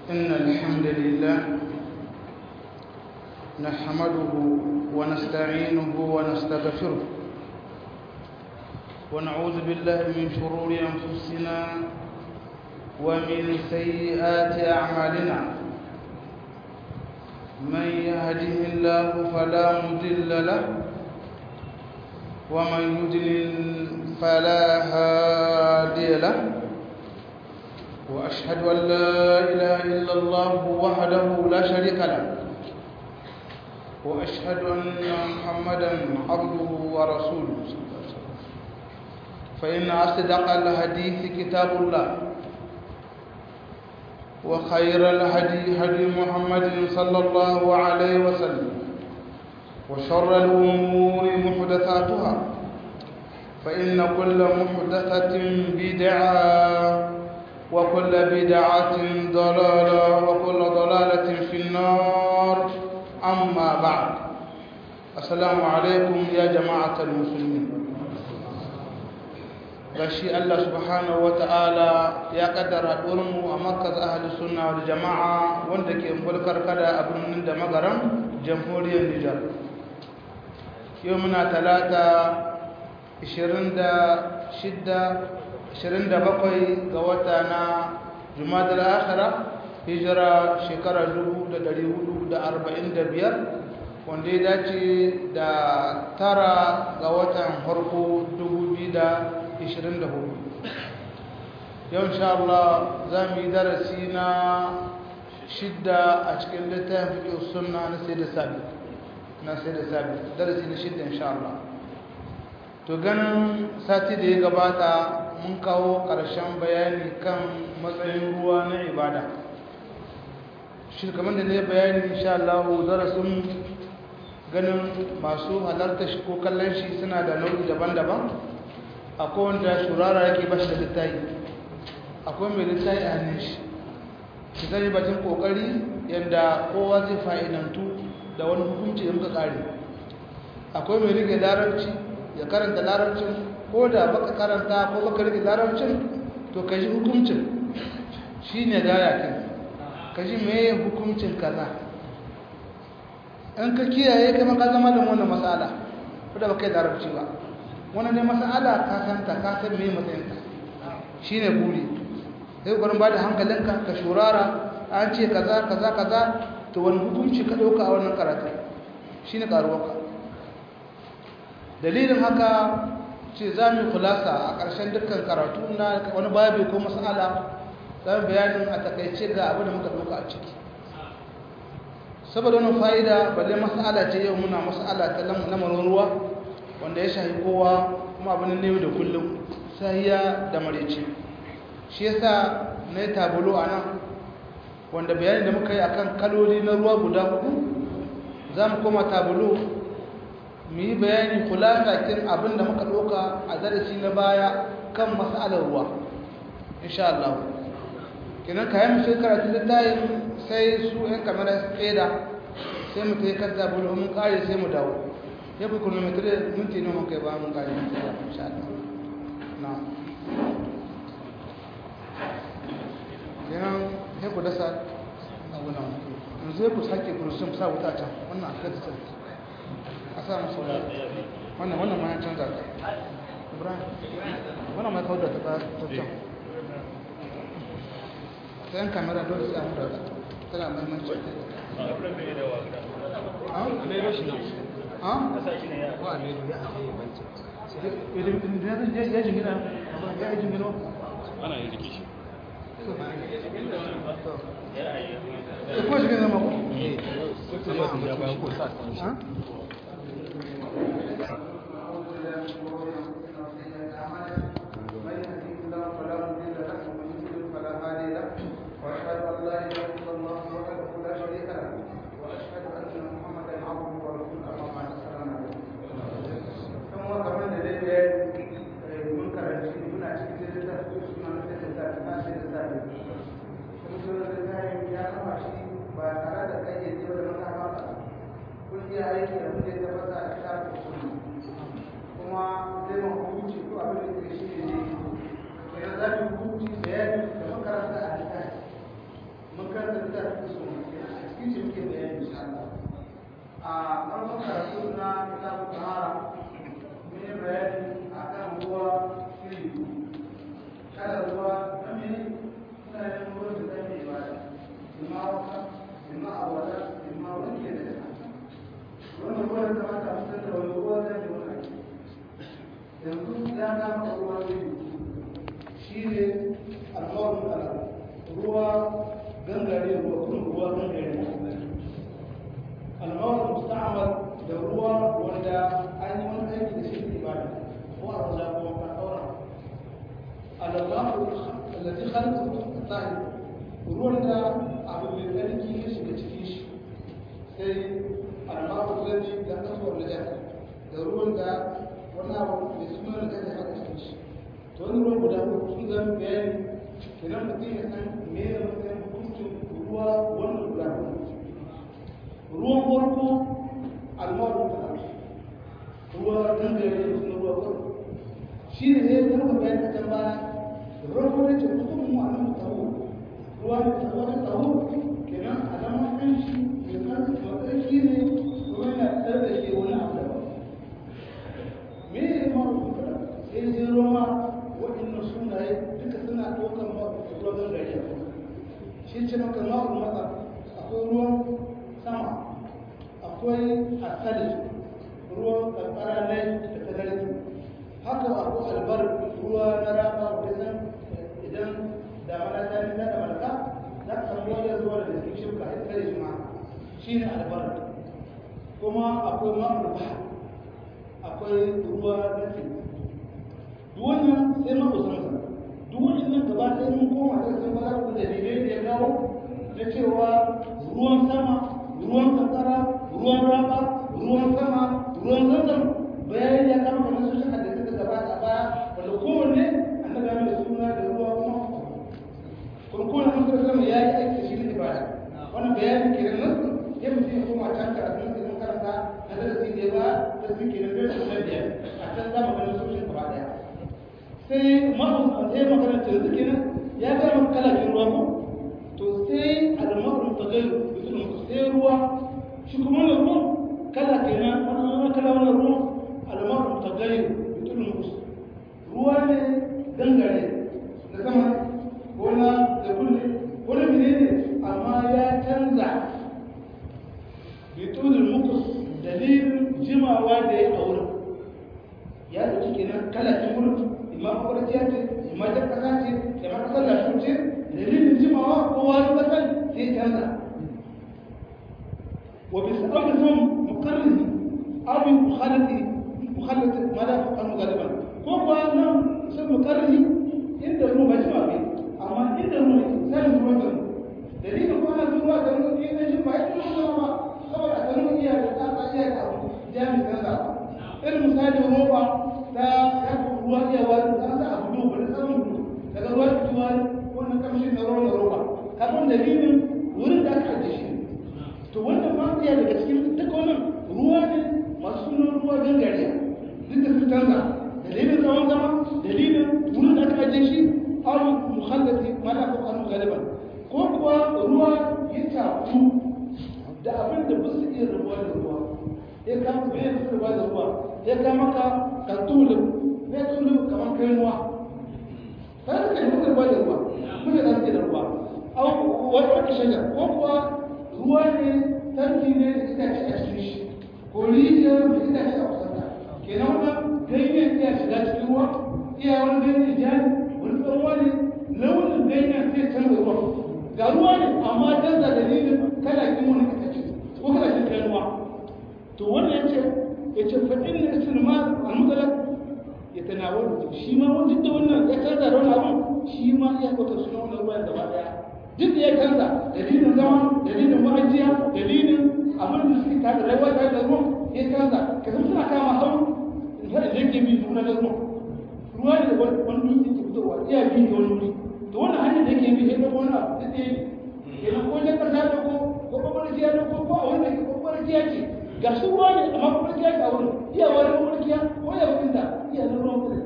إن الحمد لله نحمده ونستعينه ونستغفره ونعوذ بالله من شرور أنفسنا ومن سيئات أعمالنا من يهده الله فلا مضل له ومن يضلل فلا هادي له وأشهد أن لا إله إلا الله وحده لا شريك له وأشهد أن محمدا عبده ورسوله فإن أصدق الحديث كتاب الله وخير الهدي هدي محمد صلى الله عليه وسلم وشر الأمور محدثاتها فإن كل محدثة بدعة وكل بدعة ضلالة وكل ضلالة في النار أما بعد السلام عليكم يا جماعة المسلمين gashi Allah subhanahu wata'ala ya kaddara mu a makaz ahli sunna wal jama'a wanda ke mulkar kada a birnin da magaran jamhuriyar Nijar yau muna talata 27 ga wata na jumadal akhira hijira shekara 1445 wanda ya dace da tara ga watan harko 2024 yau insha Allah za mu yi darasi na shidda a cikin littafin fiƙi sunna na sai da sabi na sai da sabi darasi na shidda insha Allah to ganin sati da ya gabata mun kawo ƙarshen bayani kan matsayin ruwa na ibada shi kamar da ne bayani insha Allah darasin ganin masu halarta shi ko kallon shi suna da nau'i daban-daban akwai wanda shurara yake ba shi da littayi akwai mai littayi a hannun shi shi zai bacin kokari yadda kowa zai fa'idantu da wani hukunci da muka kare akwai mai rike larabci ya karanta larabcin ko da baka karanta ko baka rike larabcin to ka ji hukuncin shi ne gaya kan ka ji mai hukuncin kaza in ka kiyaye kama ka zama da wannan matsala ko da baka yi larabci ba wannan ne matsala ka santa ka san mai matsayinka shi ne buri sai gwarin ba da hankalinka ka shurara an ce kaza kaza kaza to wani hukunci ka ɗauka a wannan karatu shi ne ƙaruwarka dalilin haka ce za mu kulasa a ƙarshen dukkan karatu na wani babu ko masala za mu bayanin a takaice ga abin da muka ɗauka a ciki saboda wani fa'ida balle masala ce yau muna masala ta lamarin ruwa wanda ya shahi kowa kuma abin ne da kullum sahiya da marici shi yasa na yi tabulo a nan wanda bayanin da muka yi akan kaloli na ruwa guda hudu za mu koma tabulo mu yi bayani kula kin abin da muka ɗauka a darasi na baya kan matsalar ruwa insha Allah kinan kayan sai karatu littayin sai su yan kamar tseda sai mu kai kan tabulo mun kare sai mu dawo ya fi kilomitar minti ne mun kai ba mun kare insha Allah na kinan sai ku dasa abu nan yanzu ya ku sake kurusun sa wuta can wannan a kai ta a sa masu wannan wannan ma ya canza ta ibrahim wannan ma kawar da ta can ta yan kamera dole sai amu da ta tana mahimmanci ya jingina ya jingina ana yin jiki shi ko jingina ma ko aiki da muke tabbata a kitabun sunna kuma zai ma hukunci ko abin da ke shi ne kenan za mu hukunci bayani da makaranta a littafi makaranta a farkon karatu na kitabun tahara mun yi bayani a kan ruwa iri kada ruwa na mene suna yin ruwan da zai mai ibada imma wanka imma awala imma wanke da jaka wannan ruwa da kamata a fitar da wani ruwa zai mai wani ake yanzu ya kama ruwa iri shi ne almarin ala ruwa gangare ruwa kun ruwa gangare almawar musta'amal da ruwa wanda an yi wani aiki da shi ne ibada ko a rola ko a ɗaura alallahu alladhi khalaqa tahir ruwan da abu mai tsarki ya shiga cikin shi sai almawar alladhi da tasawwar da jaka da ruwan da wani abu mai suna da jaka a cikin shi to wani ruwan guda uku sun zama bayani kenan mutum ya san me ya matsayin hukuncin ruwa wannan guda uku ruwan farko almaru da ruwa dangare da suna ruwa farko shi ne ne ta ka bayan kacan baya ruwan farko ce kuma mu a nan taho ruwa ne ta wata taho kenan a zama kan shi mai kan matsayin shi ne ruwa yana tsar da ke wani abu da ba me ne maru da sai zai ruwa waɗannan sunaye duka suna ɗaukar ruwa dangare shi ce maka maru mata akwai ruwan sama akwai asali ruwan kankara ne da tagarki haka akwai albar ruwa na raba wajen idan damana ta nuna da malaka za ka samu wajen zuwa da jikin shirka a tsare shi ma shi ne albar kuma akwai ma'ul ba akwai ruwa na teku duk wannan sai ma'usansa duk wannan gaba ɗaya mun koma da sun fara da dalilai da ya kawo na cewa ruwan sama ruwan kankara ruwan raba ruwan sama ruwan zanzan bayan ya kama kamar su shaka da suka gabata baya wanda kowanne an daga mai suna da ruwa kuma kuma kowanne mun kira sama ya yi aiki da shi ne ibada wannan bayanin kenan nan ya mutum ya koma can karatu da kan karanta na darasi da ba da su ke nan da su na biyar a can za mu ganin soshin gaba daya sai ma'u sai magana ta yanzu kenan ya gaya maka kala ruwa ko to sai al-ma'u tagayyu sai ruwa shi kuma na ruwan kala kenan wannan kala wannan ruwan almaru tagayyur bitul mukus ruwa ne dangare da sama ko na da kulle ko na menene amma ya canza bitul mukus dalilin jimawa da ya aure ya dauki kenan kala kin gurin imma kwarciya ce imma ta kasa ce imma kasar lashu ce dalilin jimawa ko wani kasar sai canza وبسبب ثم مقرر أو مخالطة مخالطة ما لا يفعل غالبا كوكو أنا سب مقرر عند الروم بجمع به أما عند الروم سالم الوطن دليل كون الروم وطن إذا جمع إذا ما خبر أتنو إياه لتابع إياه جامع كذا المساعد الروم ta yafi ruwa iya wani ta sa abu dubu da samun dubu daga ruwa fitowa wannan kamshi na ruwa na roba kafin dalilin wurin da aka ajiye shi to wannan ma iya daga cikin duka wannan ruwa ne masu sunan ruwa gangariya duk da su canza dalilin tsawon zama dalilin wurin da aka ajiye shi aw mukhallati ma la tuqanu galiban ko kuwa ruwa ya tafu da abin da ba su iya ruwa da ruwa ya kama bai da ruwa da ruwa ya kama ka ka tulu bai tulu kamar kai ruwa ta da kai ruwa da ruwa kuma da su da ruwa aw wata shajar ko kuwa ruwa ne tanki ne da itace a cikin shi ko rijiyar da itace a kusanta kenan wannan ganyen iya shiga cikin ruwa iya wani ganyen ja ne wani tsawo ne launin ganyen sai canza ruwa ga ruwa ne amma canza dalilin kala kin wani itace ko kala kin kai ruwa to wannan yace yace fa inna istilmal al-mutlaq yatanawalu shi ma wani duk da wannan ya canza da wani abu shi ma iya kwata suna wannan ruwan gaba daya duk da ya canza dalilin zama dalilin ma'ajiya dalilin abin da suke tada rayuwa tare da ruwan ya canza ka san suna kama hau in har da yake bi nuna da ruwan ruwa ne da wani dutse ke fitowa iya bi da wani wuri to wannan hanyar da yake bi sai da wani abu da ɗaya ne kenan ko jan kasa da ko ko mafarkiya da ko ko a wani da ko mafarkiya ce ga su ruwa ne amma mafarkiya ce a wurin iya wani mafarkiya ko ya wurinta iya na ruwan kudin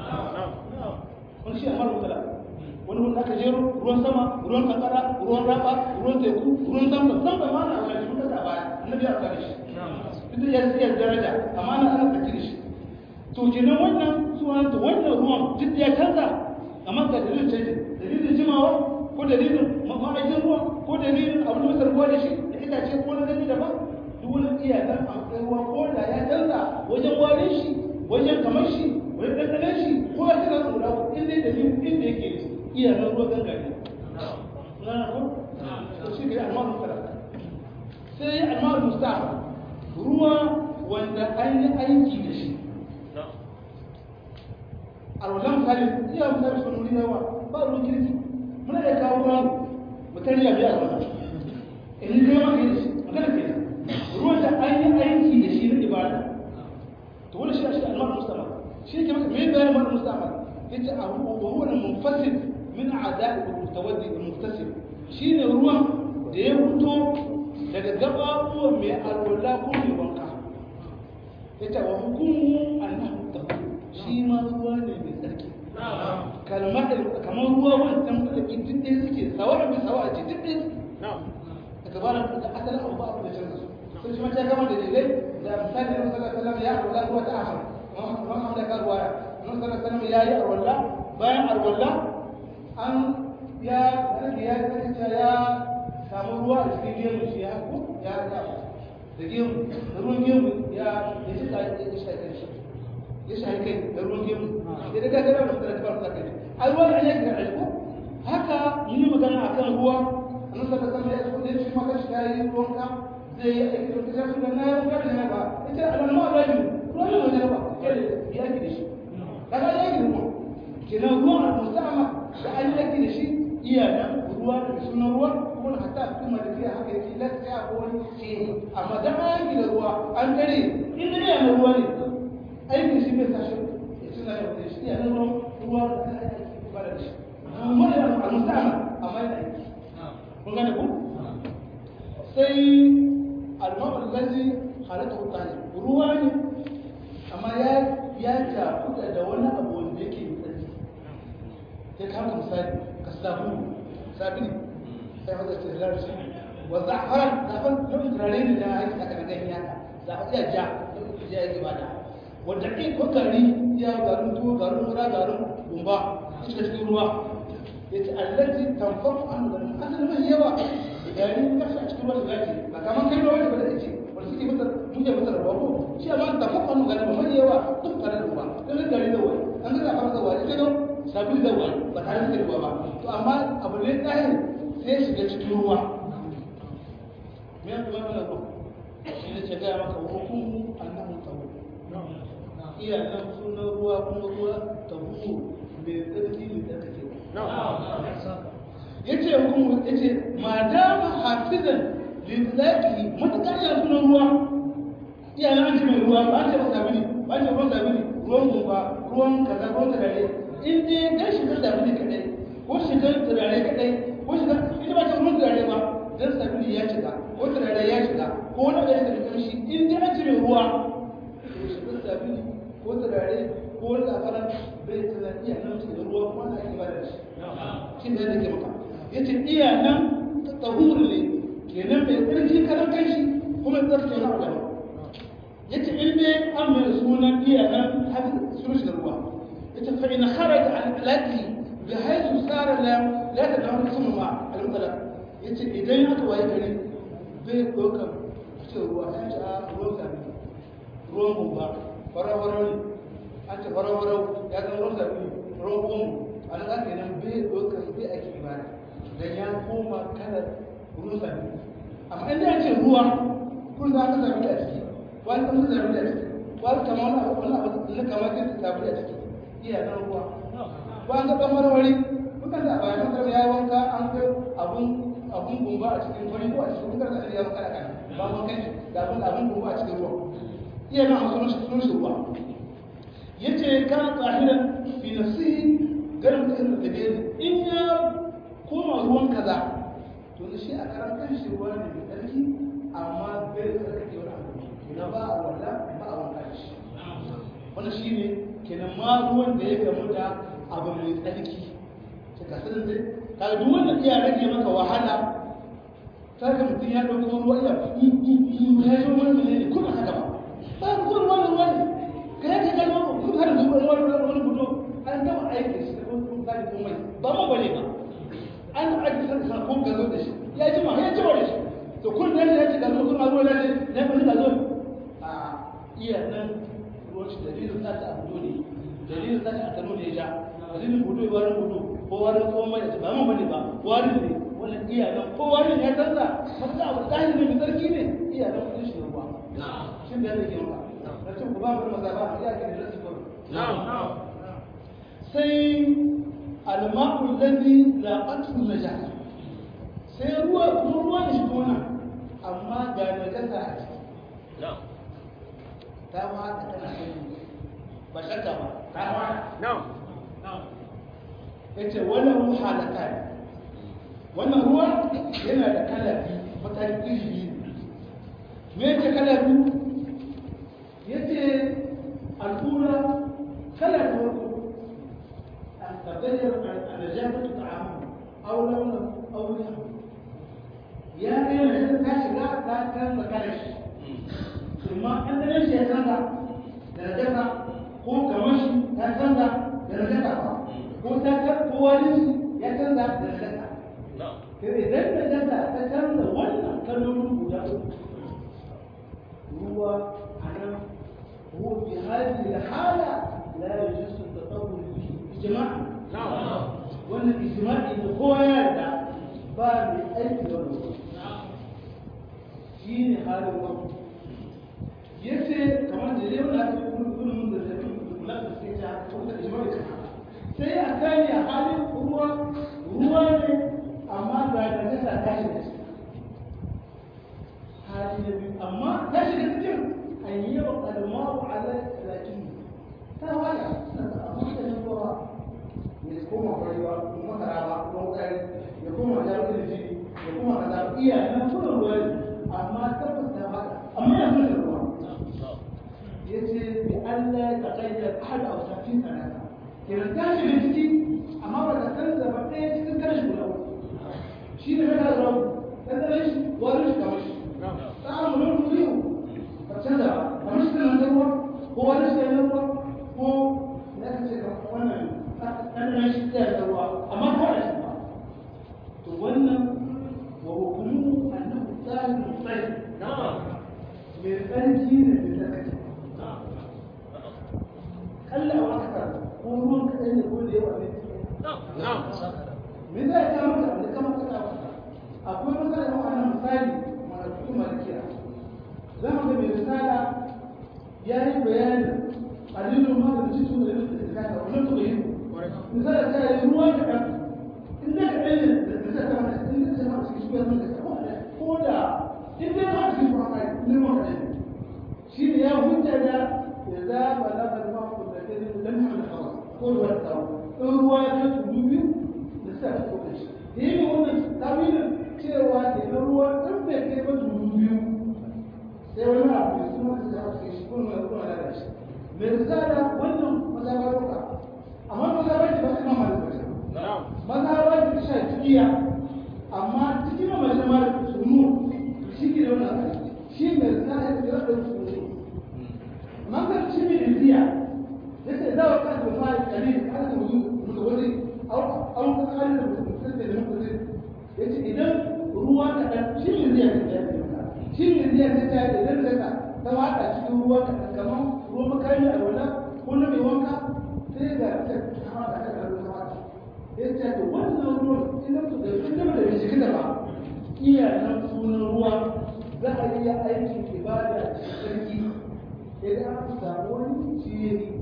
wani shi amma rukala wani wanda aka jero ruwan sama ruwan kankara ruwan raba ruwan teku ruwan zamba zamba ma na wani shi kasa baya annabi ya tsare shi duk da ya iya daraja amma ana ana tsaki da shi to kenan wannan sunan to wannan ruwan duk da ya canza amma ga dalilin canji dalilin jimawa ko dalilin ma'aikin ruwa ko dalilin abin da masar ruwa da shi da itace ko na gani daban duk wani iyakar a matsayin ruwa ko da ya canza wajen warin shi wajen kamar shi wajen ɗanɗanen shi ko ya canza tsura ko inda da dalilin inda yake iyakar ruwa gangare na ko to shi ke almarin sarrafa sai almarin mustafa ruwa wanda an yi aiki da shi alwalan misali iya misali sun wuri na yawa ba ruwan kirki muna da kawo ruwa mutane ya biya ruwa in kai ma kai da shi magana ke da ruwan da an yi aiki da shi na ibada to wani shi shi almar mustafa shi ke maka mai bayan almar mustafa yace a huwa huwa munfasil min a'da'i al-mutawaddi al-muftasil shine ruwan da ya fito daga gababuwan mai alwala ko mai wanka yace wa hukumu annahu tahur shi ma ruwa ne mai tsarki kalmar kamar ruwa wancan tsarki duk ɗaya suke sawa mai sawa a ce duk ɗaya daga bana da asalin abu ba abu da canza su sun shi mace gama da dalilai da misali na sallar sallar ya arwala ruwa ta ahar kuma an da karuwa ya na sallar sallar ya yi arwala bayan arwala an ya rage ya kasance ya samu ruwa a cikin gemu shi ya ko ya ya da gemu da ruwan gemu ya ya shi ya shi shi ya shi kai da ruwan gemu ya daga gara da fara fara kai ai ruwa ne ya ga ko haka yi magana akan ruwa annabi sallallahu alaihi wasallam ya ce shi maka shi yayi ruwanka zai yi aiki da kaza da na ruwa da na ba ita alamma ba yi ruwa ne wajen ba ya ki da shi kaga ya ki da ruwa kenan ruwan al-musta'ama da an yi da shi iya nan ruwa da sunan ruwa kuma hatta kuma da fiye haka yake lafiya ko wani ce amma dan an yi da ruwa an kare inda ne na ruwa ne aikin shi bai tashi ya tuna da shi iya nan ruwa da kan aiki ba da shi amma da al-musta'ama amma yana aiki kun gane ku sai al-ma'ul ladzi halatu talib ruwa ne amma ya ya tafuda da wani abu wanda yake tsarki sai ka haka misali ka sabu sabini sai haka ce lar shi wa za'faran za'fan yau turare ne da ake saka da ganya ka za'fa iya ja ya yi ibada wanda ke ko kari ya garin tuwo garin mura garin gumba cikin cikin ruwa yace allati tanfaku an da asali mai yawa yayin ka a cikin ruwa zaki ba kaman kai ruwa da da ce wanda suke masa duje masa ruwa ko shi amma tanfaku an da mai yawa duk tare da ruwa dan gari da wani an ga fara da wani sai sabil da wani ba tare da ruwa ba to amma abu ne tsaye sai shiga cikin ruwa me ya kuma mana ruwa shi ne ce ga maka hukumu annahu tawu iya nan sunan ruwa kuma ruwa tawu mai tsarki mai tsarki ya ce hukumu ya ce ma dama hafizan litlaki matuƙar yana sunan ruwa iya na an ce mai ruwa ba ce masa sabini ba ce ruwan sabini ruwan gumba ruwan kaza ruwan turare in dai dan shigar sabini kadai ko shigar turare kadai ko shigar ita ba ce ruwan turare ba dan sabini ya shiga ko turare ya shiga ko wani abu ya shiga kamshi in dai an ce mai ruwa to shigar sabini ko turare ko wani zafaran bai tana iya nan cikin ruwa kuma na ake ba da shi shi ne da ke maka ya ce iya nan ta tsahuru ne kenan mai tsarki karan kanshi kuma tsarki wani abu ya ce in dai an mai sunan iya nan har sun shi da ruwa ya ce fa in kharaja an alati bi haythu sara la la ta dawo sun ma al-mutala ya ce idan aka waye gari bai ɗaukar ce ruwa ya ce a ruwan sami ruwan gumba fara-fara ne an ce fara-fara ya zama ruwan sami ruwan gumba a nan aka nan bai ɗaukar bai ake ibada dan ya koma kalar ruwan sami amma inda ya ce ruwa kun za ka sami a ciki wani kan sami a ciki wani kama wani abu wani abu na kama kan sami a ciki iya nan ruwa ba an ga ɗan marmari kukan da bayan kan ya wanka an kai abun abun gumba a cikin wani ko a cikin kukan da ya wanka da kan ba mun kai da abun abun gumba a cikin ruwa iya nan sunan shi sunan shi ruwa yace kan tsahiran fi nafsihi garin da irin da ne in ya koma ruwan kaza to shi a karan kan shi ruwa ne mai tsarki amma bai tsarkake wani abu ina ba a wala ba a wanka da shi wannan shine kenan ma ruwan da ya gamu da abu mai tsarki ta kasar dai kaga duk wanda iya rage maka wahala ta ga mutum ya ɗauko ruwa ya ya zo wani mene ne kuna haka ba ba ku zo ruwa ruwa ne ka ya ka kalma ku har zuwa ruwa ruwa wani fito an gama aiki shi da kuma tsari komai ba ma bane ba an aiki sai sa ko gazo da shi ya ji ma ya ji da shi to kun da ya ce gazo kuma ruwa ne ne ba gazo a iya nan ruwan shi dalilin ta ta abu ne dalilin ta ta tano ne ya ja dalilin budo wani budo ko wani komai ba ma bane ba wani ne wannan iyalan kowa ne ya canza wata abu zahiri ne mai tsarki ne iyalan kudin shi ruwa shi da yake ruwa na cin kuma wani maza ba ya ke da rasu sai alma'ul ladhi la qatlu najasa sai ruwa kuma ruwa ne shi kuma nan amma ga najasa a ciki ta ma ta tana ba shakka ba ta ma yace wannan halaka ne wannan ruwa yana da kala biyu matakin iri me yake kala biyu yace al'ura kala ta farko an tabbatar al-najabatu ta'amu aw launa aw riha ya kai ne ta shiga ta canza kala shi kuma an da shi ya canza da najasa ko kamar shi ta canza da najasa ba ko ta ko wani ya canza da najasa sai idan da jasa ta canza wannan kalmomin guda uku ruwa a nan هو في هذه الحالة لا يجوز التطور به إجماعا وأن الإجماع إذا هو يرجع باب أي ولا شيء حال الوقت yace kamar da yau na ta kuma mun da ta kula da sai ta kuma ijma'i sai a kai a halin ruwa ruwa ne amma ga da nasa ta shiga ciki hali na biyu amma ta shiga cikin an yi wa kalmaru ala lakin ta waya na da amma da nan kowa ya koma kwarewa kuma masara ba kuma wukari ya koma jawo da jini ya koma kaza iya na kuma ruwa ne amma tabbas ta waya amma ya fi ruwa ya ce bi Allah ta kayyar ahad a wasafin sanata kenan ta shiga ciki amma ba ta canza ba ɗaya cikin karshe guda uku shi ne mai da ɗanɗanen shi wani shi kamar shi ta amurin kuriyu ba canza ba kamar shi kan ruwa ko wani shi kan ruwa ko ya ka ce wannan ɗanɗanen shi kan ruwa amma ko da shi ba to wannan wa hukumu annahu tsarin tsayi mai tsarki ne mai tsarki kalla a wata kan ko ruwan kaɗai ne ko da yawa ne me zai ta maka da kama kasa akwai matsala da wannan misali mana kuma malikiya za mu ga mai misala ya yi bayanin alilun ma da cikin da yake da kasa wannan to yi misala ta yi ruwa kaɗan in da kaɗan ne da ta ta mana in da ta mana cikin shi ya mana ko da in da ta cikin ruwa kai ne ruwa kaɗan ne shi ne ya hujja da ya za ba za ka zama ku da kai lam hamil hawa ko ruwa ta in ruwa ya kai tudu biyu da sa ta kokarin shi da yi wannan tawilin cewa ke na ruwa ɗan bai kai ba tudu biyu sai wani abu da suna da sa su shi kuma mai kuma da shi mai risala wannan mazabaruka amma mazabarci ba su kama da bashi mazabarci ta shafiya amma cikin mamashin malik sunu shi ke da wannan aiki shi mai risala ya fi da sunu man shi mai riziya yake da wa kan da mai kalil kan da mutawalli au au kan da mutawalli da mutawalli yace idan ruwa kaɗan shi ne zai yi da shi ne zai yi da idan zaka ta wata cikin ruwa kaɗan kamar ruwan makami a wala ko na mai wanka sai ga ta kama da aka ruwa wata yace to wannan ruwan idan su da idan da bai shiga ba iya nan sunan ruwa za a iya aikin ibada cikin sarki idan aka samu wani shi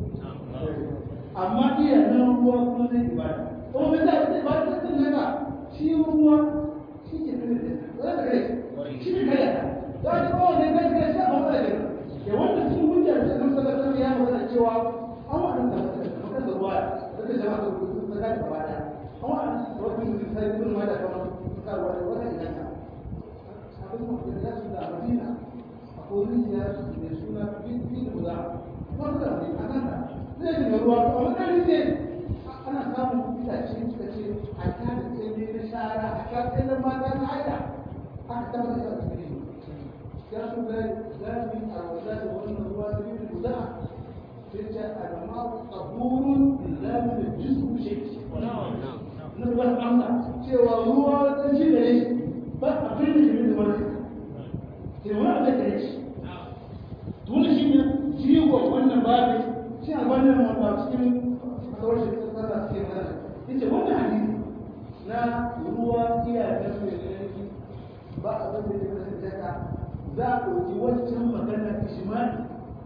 amma iya nan ruwa kuma zai ibada kuma bai za a zai ba ta tun haka shi ruwa shi ke tun da za ka kai shi ne kai ta za ka kawo ne kai kai shi a matsala ne da wanda sun hujja da sun sadatar ya magana cewa an waɗanda makar da ruwa da ka jama'a da sun saka da gaba ɗaya an waɗanda wasu mutum sai gudun ma da kamar sun sa ruwa da wata idan ka abin mutum da su da madina akwai rijiya mai suna bin da guda wanda ne a nan da zai yi ruwa to amma kan ne ana samun itace suka ce a ta da tsaye na shara a ta tsaye na mata na haida aka tabbata da cikin ya su da zami a wata da wannan ruwa da bin guda sai ce alama tahurun lillahi da jismu shi na ruwa amsa cewa ruwa da shi da shi ba abin da shi da wani ke wani abin da shi dole shi ne jigo wannan babu shi a wannan wanda cikin kawar shi ta tsara cikin mana yace wannan hadisi na ruwa iya da mai yanki ba abin da ya kasance ta za a ɗauki wancan maganar ishimani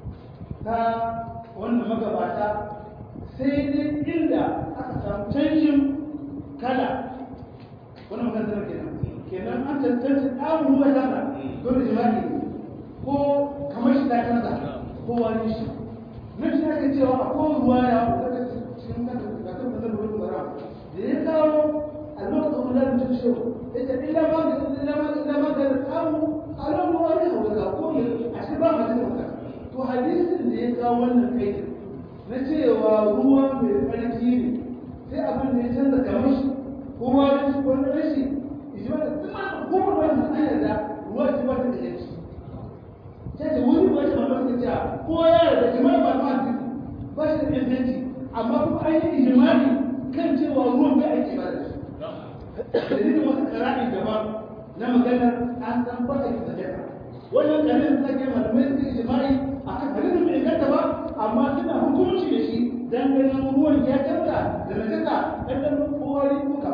ta wannan magabata sai dai inda aka samu canjin kala wannan maganar kenan kenan an tantance ɗamun ruwa tana dole jima'i ko kamar shi ta canza ko wani shi na shi ake cewa a ko ruwa ya daga cikin kanta da kan da ruwa bara da ya kawo a lokacin wani da mutum shi ya ce illa ma ga illa ma illa ma ga kawo a nan ruwa ne a wuka ko ne a shi ba mutum da wuka to hadisin da ya kawo wannan kai na cewa ruwa mai tsarki ne sai abin da ya canza kamar shi ko wani shi ko wani rashi ijma da kuma ko wani an yarda ruwa shi ba ta da yanci sai da wani ba shi mamar ta cewa ko ya yarda jima'i ba ta hadisi ba shi da inganci amma kuma an yi ijimai kan cewa ruwan bai ake ba da shi dalilin wasu kara'i daban na magana an san baka ki sadaka wannan karin da ke malamai suka ijimai a kan hadisin bai inganta ba amma suna hukunci da shi dan ganin ruwan ya canza da najasa dan ganin kowari kuka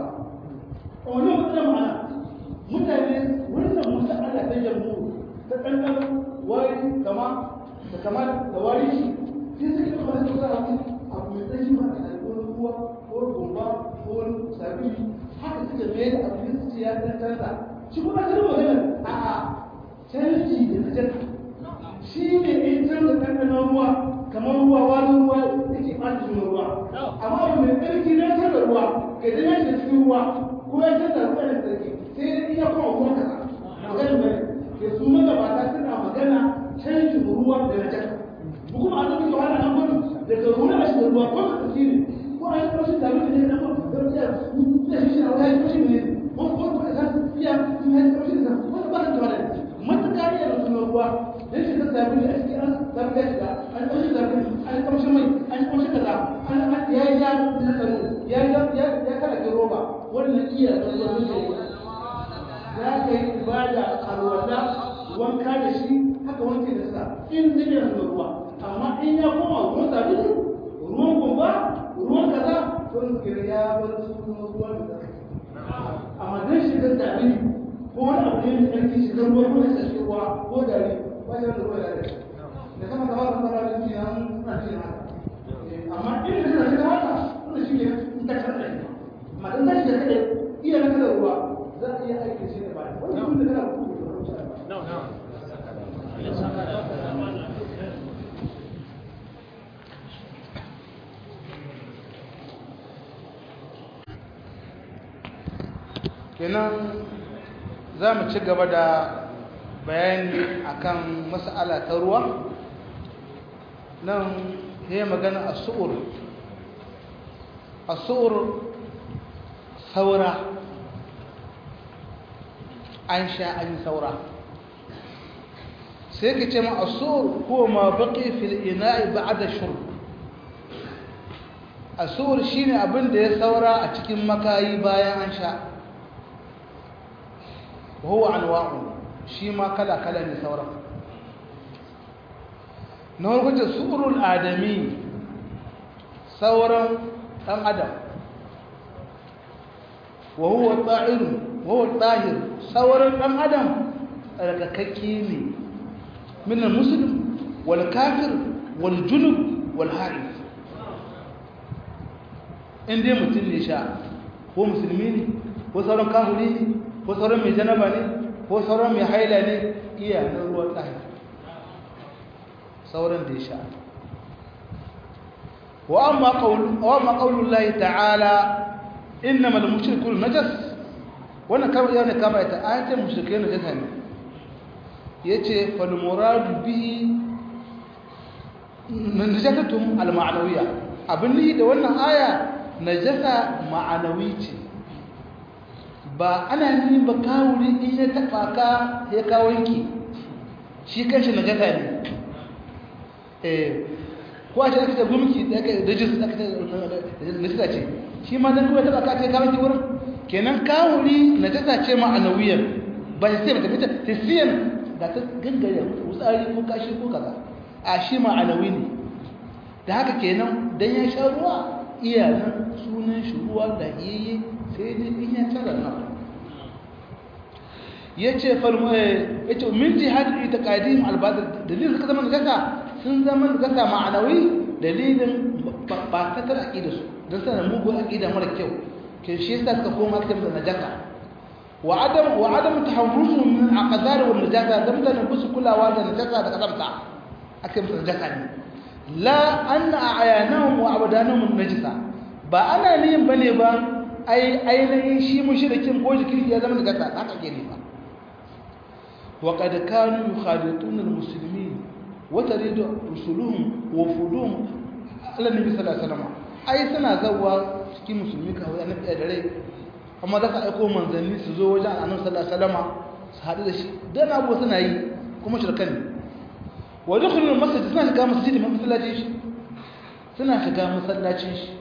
a wannan matsalar ma'ana mutane wannan masa'ala ta jamhur ta ɗanɗano wari kama da kama da wari shi sai suke da wani kusa abu abu mai tsayi ba a wani ruwa ko gumba ko wani sabili haka suke mai da abu da suke ya ɗan canza shi kuma ta ruwa ganin a a canji da na jaka shi ne in canza ɗanɗanon ruwa kamar ruwa wani ruwa yake ɓata juna ruwa amma abu mai tsarki na canza ruwa ka dana shi cikin ruwa ko ya canza ruwa da tsarki sai dai iya kuma ruwa kaza maganin bane da su magabata suna magana canjin ruwa da najasa kuma a zama yawa nan gudu daga ruwa a shiga ruwa ko da tsiri ko a yi kwashin da mutum ne na gudu da ya ya shi shi a wani kwashin ne ko ko ko a san iya sun yi kwashin da ko ba ta tawala matuƙa iya da sunan ruwa dan shi ta sabi a cikin an sabi da shiga an kwashin da an kwashin mai an kwashin kaza an ya yi ya na tsaro ya ya ya kala ke roba wannan iya da ruwa ne za ka yi ibada alwala wanka da shi haka wanke da sa in zai da ruwa amma in ya koma ruwan sabulu ruwan gumba ruwan kaza sun kira ya bar sunan ruwan da zaka amma dan shi da sabulu ko wani abu ne mai ƙarfi shi ruwa ko da shi ruwa ko da ne ba shi da ruwa da ne da kama da wannan fara da shi an suna shi haka amma in da shi da haka wannan shi ne in ta karɓa amma dan shi da kada iya na kada ruwa za a iya aiki shi da baya wannan kun da kana ku da kenan za mu ci gaba da bayani akan mas'ala ta ruwa nan ya magana a su'ur a su'ur saura an sha an yi saura sai ka ce ma a su'ur ko ma baƙi fil ina'i ba'da shurb a su'ur shine abin da ya saura a cikin makayi bayan an sha وهو أنواع شي ما كلا كلا نسورة نقول كنت سؤر الآدمي ثورا أم أدم وهو الطاهر وهو الطاهر ثورا أم أدم الككيني من المسلم والكافر والجنب والحائف in dai mutum ne sha ko musulmi ne ko sauran kafiri ne ko sauran mai janaba ne ko sauran mai haila ne iya na ruwan tsaye sauran da ya sha wa amma ƙaunin layi ta'ala inna mal mushrikun najas wannan kamar yau ne kama ita ayatul mushrikai najasa ne yace fal muradu bihi najasatun al ma'nawiyya abin ni da wannan aya najasa ma'anawi ce ba ana yin ba kawuri in ya taba ka ya kawo yanki shi kanshi na gata ne eh ko a ce aka ce gumki da aka rijis aka ce lissa ce shi ma dan kuma taba ka ce kawo ki wurin kenan kawuri na jasa ce ma'anawiyar ba shi sai mata fita tisiyan da ta gangare wutsari ko kashi ko kaza a shi ma'anawi ne da haka kenan dan ya sha ruwa iya nan sunan shi ruwa da yayi sai dai in ya tara na yace farmo yace min jihad itiqadim albadr dalilin suka zama gasa sun zama gasa ma'anawi dalilin ba ta tara aqida su dan sanan mugun aqida mara kyau ke shi yasa suka koma cikin da najasa wa adam wa adam tahawrusu min aqdar wal najasa dan da busu kulawa da najasa da kazamta akai musu najasa ne la anna a'yanahum wa abdanahum najasa ba ana niyin bane ba ai ainihin shi mushrikin ko jikin ya zama najasa haka ke ne ba wa qad kanu yukhadituna almuslimin wa taridu rusuluhum wa fuduhum ala nabi sallallahu alaihi wasallam ai suna zawa cikin musulmi kawai annabi da rai amma za ka aiko manzanni su zo wajen annabi sallallahu alaihi wasallam su haɗu da shi dan abu suna yi kuma shirkan ne wa dukhulul masjid suna shiga masjid mai masallacin shi suna shiga masallacin shi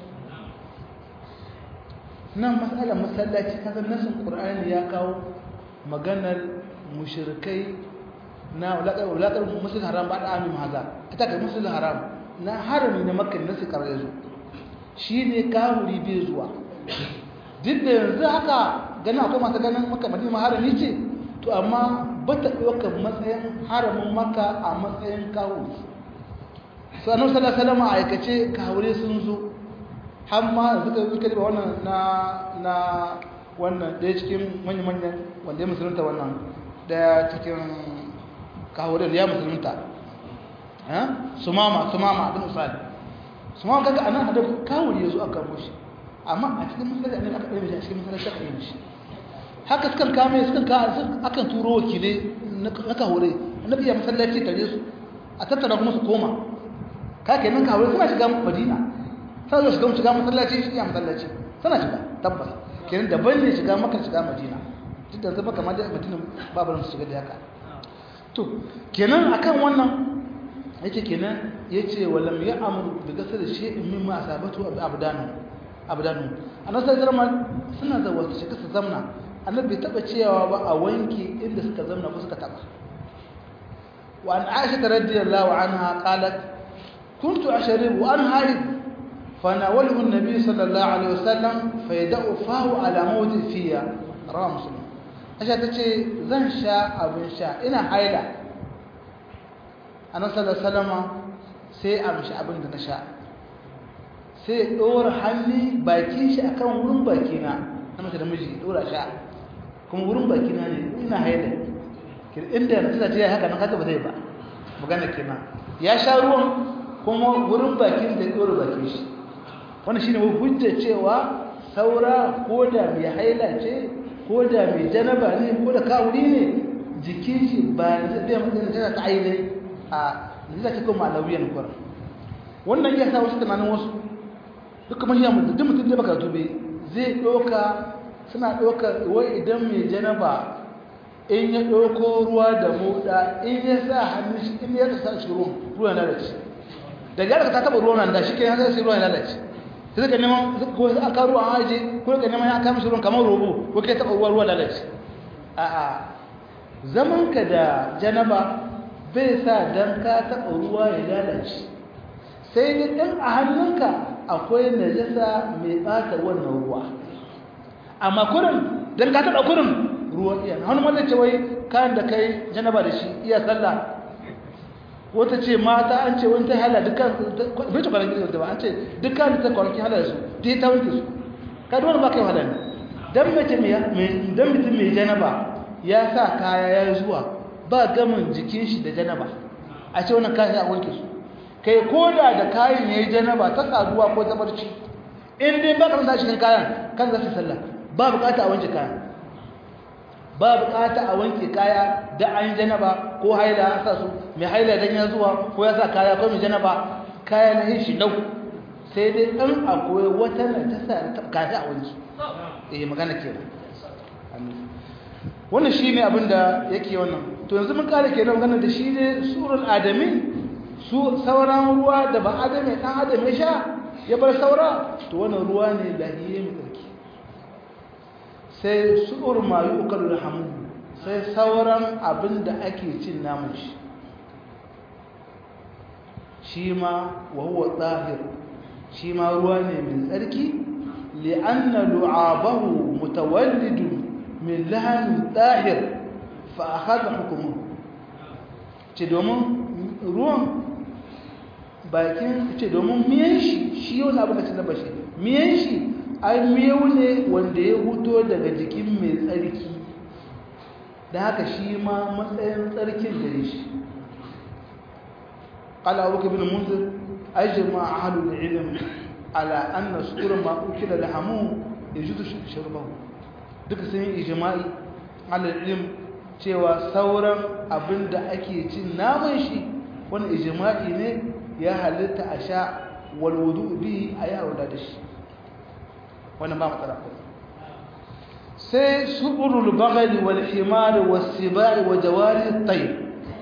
nan matsalar masallaci kasan nasin qur'ani ya kawo maganar mushrikai na wulaƙar musul haram ba da amin haza ita ga musul haram na harami na makka nasu karar yazo shi ne kawuri bai zuwa duk da yanzu haka ganin akwai masu ganin maka madina harami ce to amma ba ta ɗaukar matsayin haramin maka a matsayin kawuri su annabi sallallahu alaihi wasallam a aikace kawure sun zo har ma suka suka riba wannan na na wannan ɗaya cikin manyan manyan wanda ya musulunta wannan ɗaya cikin kawurin ya musulunta sumama sumama abin misali sumama kaga anan hada kawuri ya zo aka mushi amma a cikin masallaci annabi aka ɗaya mai a cikin masallaci aka yi mishi haka sukan kame sukan ka akan turo wakilai na kawure annabi ya masallaci tare su a tattara kuma su koma ka kenan kawure suna shiga madina sai zo shiga shiga masallaci shi ya masallaci suna shiga tabbas kenan daban ne shiga maka shiga madina duk da zama kamar da madina babu su shiga da haka to kenan akan wannan yace kenan yace walam ya amru bi gasar shay'in mimma asabatu abdanu abdanu annabi sallallahu alaihi suna zawa su shiga su zamna annabi bai taba cewa ba a wanke inda suka zamna ko suka taba wa an aisha radiyallahu anha qalat kuntu ashribu an haid فناوله النبي صلى الله عليه وسلم فيدأ فاه على موت فيها رواه مسلم asha tace zan sha abin sha ina haila annabi sallallahu alaihi wasallam sai amshi abin da na sha sai dora hannu bakin shi akan wurin bakina na mace da miji dora sha kuma wurin bakina ne ina haila inda na tana ce haka nan haka ba zai ba magana kenan ya sha ruwan kuma wurin bakin da dora bakin shi wannan shine hujjar cewa saura ko da mai haila ce ko da mai janaba ne ko da kawuri ne jikin shi ba da zai mutum tana ta aile a zai ta kuma alawiyan kwar wannan ya sa wasu tunanin wasu duk kuma ya mutum mutum da baka tube zai doka suna doka wai idan mai janaba in ya doko ruwa da moda in ya sa hannun shi in ya sa shi ruwan ruwan lalace daga yadda ta taba ruwan da shi ke hannun shi ruwan lalace sai ka neman ko aka ruwa aje ko ka neman ya kama shi ruwan kamar robo ko kai taba ruwa ruwa lalace a a zaman ka da janaba bai sa dan ka taba ruwa ya lalace sai dai din a hannunka akwai najasa mai bata wannan ruwa amma kurin dan ka taba kurin ruwa iya hannu wanda ce wai kayan da kai janaba da shi iya sallah wata ce mata an ce wani ta hala dukkan bai ta kwanaki da ba an ce dukkan ta kwanaki hala da su ta yi ta wanke su ka duwani ba kai hala ne don mutum mai janaba ya sa kaya ya zuwa ba gamin jikin shi da janaba a ce wannan kayan ya wanke su kai ko da da kayan ya yi janaba ta saduwa ko ta barci in dai ba ka rasa cikin kayan kan za su sallah ba bukata a wanke kayan ba bukata a wanke kaya da an janaba ko haila an sa su mai haila dan ya zuwa ko ya sa kaya ko mai janaba kaya na yin shi nau sai dai dan akwai wata na ta sa ta kaza a wanki eh magana kenan wannan shi ne abinda yake wannan to yanzu mun kare ke magana da shi ne surul adami su sauran ruwa da ba adami ɗan adam ya sha ya bar saura to wannan ruwa ne lahiye mai tsarki sai su'ur mayu ukalu da hamu sai sauran abin da ake cin namun shi shi ma wa huwa tsahir shi ma ruwa ne mai tsarki li'anna lu'abahu mutawallidu min lahamin tsahir fa akhadha hukumu ce domin ruwan bakin ce domin miyan shi shi yau na abin da ci na bashi miyan shi ai miyau ne wanda ya huto daga jikin mai tsarki da haka shi ma matsayin tsarkin gare shi قال أبو بكر بن منذر أجمع أهل العلم على أن سكر ما أكل لحمه يجوز شربه duka sun yi ijma'i ala ilim cewa sauran abin da ake cin naman shi wani ijma'i ne ya halitta a sha walwudu bi a yi haula da shi wani ba matsala ko sai su'urul bagali wal himar was sibai wa jawari tayyib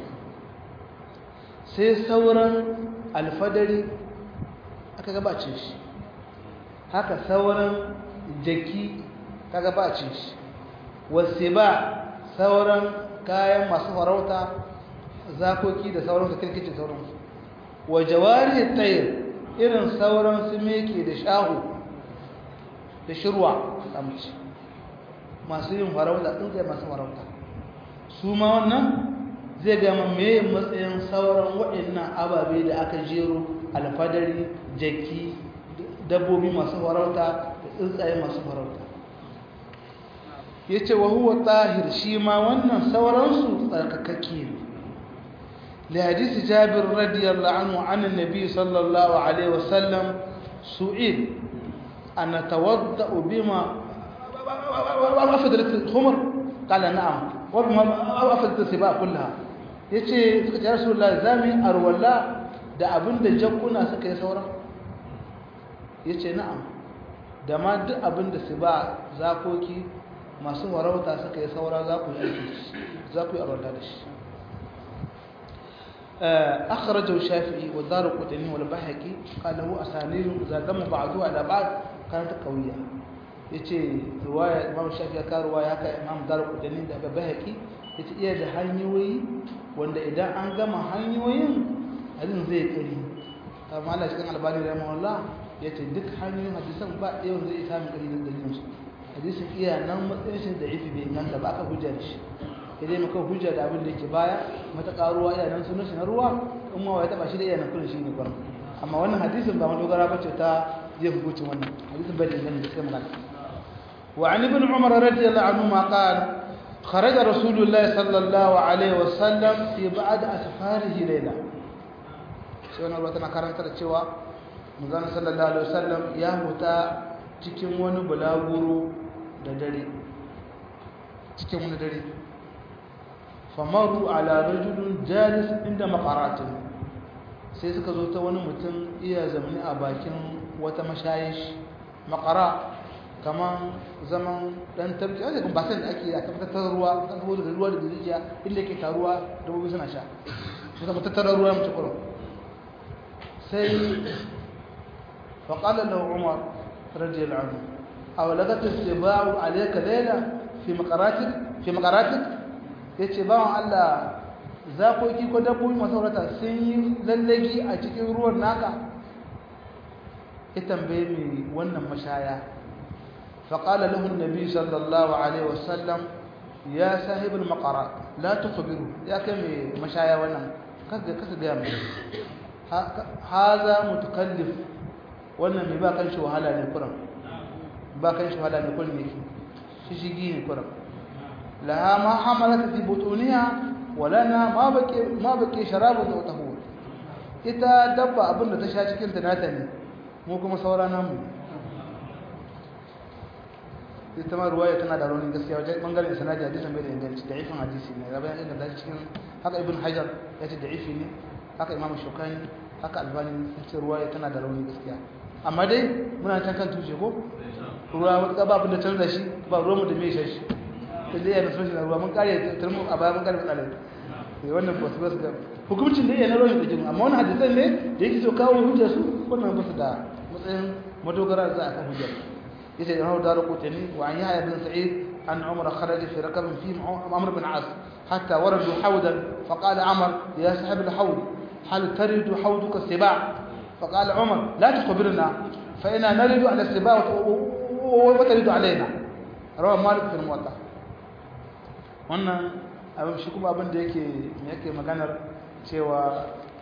sai sauran alfadari aka gabacin shi haka sauran jaki ka gabacin shi wasu ba sauran kayan masu farauta zakoki da sauran su kirkicin sauransu wa jawari tayir irin sauran su meke da shahu da shirwa samci masu yin farauta tsuntsaye masu farauta su ma wannan zai gama mai matsayin sauran waɗannan ababe da aka jero alfadari jaki dabbobi masu farauta da tsuntsaye masu farauta ya ce wa huwa tahir shi ma wannan sauransu tsarkakakke ne لحديث جابر رضي الله عنه عن النبي صلى الله عليه وسلم سئل أن نتوضأ بما أفضلت الخمر قال نعم وبما أفضلت السباع كلها yace suka ce rasulullah zami arwalla da abin da jakkuna suka yi saura yace na'am da ma duk abin da su ba zakoki masu warauta suka yi saura za ku yi aiki za ku yi arwalla da shi أخرجه الشافعي والدار القطني والبحكي قال له أسانيد إذا دم بعضها على بعض كانت قوية yace riwaya Imam Shafi'i ka riwaya haka Imam Darqutni da Bahaqi yace iya da hanyoyi wanda idan an gama hanyoyin hadin zai kari amma Allah cikin albani rahimahullah yace duk hanyoyin hadisan ba ɗaya wanda zai samu kari da dalilin su hadisin iya nan matsayin shi da ifi bai inganta ba aka hujja da shi idan muka hujja da abin da yake baya mata karuwa iya nan sunan shi na ruwa in ma ya taba shi da iya nan kullun shi ne kwan amma wannan hadisin ba madogara bace ta zai hukunci wannan hadisin bai da inganta sai magana وعن ابن عمر رضي الله عنهما قال خرج رسول الله صلى الله عليه وسلم في بعض أسفاره ليلة سيونا الله تنا karanta da cewa manzon sallallahu alaihi wasallam ya huta cikin wani bulaguro da dare cikin wani dare famaru ala rajulun jalis inda maqaratin sai suka zo ta wani mutum iya zamani a bakin wata mashayish maqara kaman zaman dan tabbaci a cikin basan da ake a tabbatar ruwa kan saboda da ruwa da rijiya inda yake taruwa dabbobi suna sha su zama tattara ruwa mace kurum sai faƙala da umar radiyallahu anhu aw lagat istiba'u alayka layla fi maqaratik fi maqaratik yace bawan Allah zakoki ko dabbobi masu saurata sun yi lallagi a cikin ruwan naka ya tambaye mai wannan mashaya فقال له النبي صلى الله عليه وسلم يا صاحب المقرات لا تخبره يا كم مشايا وانا كذا كذا جام هذا متكلف wannan mai ba kan shi wahala ne kuran ba kan shi wahala ne kuran yake shi shigi ne kuran laha ma hamalat fi butuniha walana ma baqi ma baqi sharabu da tahur ita dabba abinda ta sha cikin ta nata ne mu kuma saura namu ita ma ruwaya tana da raunin gaskiya wajen bangaren sanadi hadisin bai da inganci da ifin hadisi ne ya bayan inganta cikin haka ibn hajar ya ce da ifi ne haka imam shukani haka albani ya ce ruwaya tana da raunin gaskiya amma dai muna can kan tushe ko ruwa wata ba abin da canza shi ba ruwanmu da mai shi da zai yana sosai na ruwa mun kare turmu a baya mun kare matsalar sai wannan ba su ba su ga hukumcin da yana ruwan da jin amma wani hadisan ne da yake so kawo hujjar su wannan ba su da matsayin madogara za a kan hujjar yace da hawo daru kutani wa an yahya bin sa'id an umar kharaja fi rakab fi amr bin as hatta waradu hawdan fa qala amr ya sahib al hawd hal taridu hawduka sibaa فقال عمر لا تخبرنا فإنا نرد على السباع وترد علينا رواه مالك في الموطأ wannan abin shi kuma abin da yake yake maganar cewa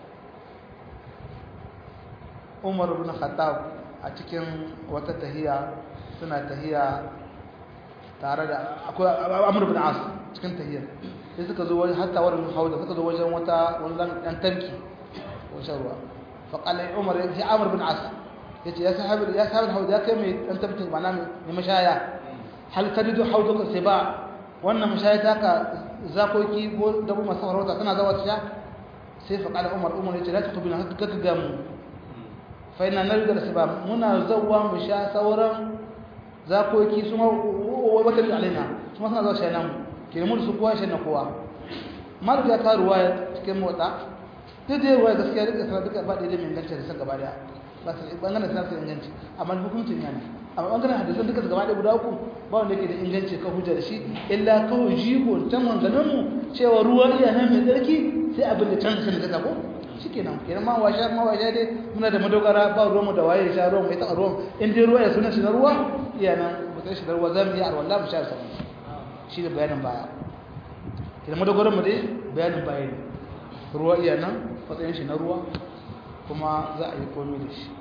Umar ibn Khattab a cikin wata tahiya suna tahiya tare da akwai Amr ibn As cikin tahiyar sai suka zo wajen hatta wurin hauda suka zo wajen wata wannan dan tanki wajen ruwa فقال عمر يا عمرو بن عاص يا صاحب يا صاحب الحوض يا كم انت بتنك معنا مشايا هل تجد حوضك السباع wannan mashaya taka zakoki ko dabu masu farauta tana zawa ta sai fa kala umar umar yace la tuqbina haka kaka ga mu fa ina narida da sabab muna zawwa mu sha sauran zakoki su ma wata da alaina su ma suna zawa sha nan ke mu su kowa sha na kowa mar ga ka ruwaya cikin mota duk da yawa gaskiya duka sana duka ba daidai mai inganci da san gaba daya ba su bangaren sana su inganci amma hukuncin yana amma bangaren hadisan duka gaba daya guda uku ba wanda yake da inganci kan hujja da shi illa kawai jigo ta manganin mu cewa ruwa iya nan mai tsarki sai abin da canza sun gaza ko shikenan kenan ma washa ma washa dai muna da madogara ba ruwan mu da waye sha ruwan mai ta ruwan in dai ruwa ya suna shi na ruwa iya nan mu sai shi da ruwa zamu yi arwalla mu sha sa shi da bayanin baya kenan madogaran mu dai bayanin baya ne ruwa iya nan matsayin shi na ruwa kuma za a yi komi da shi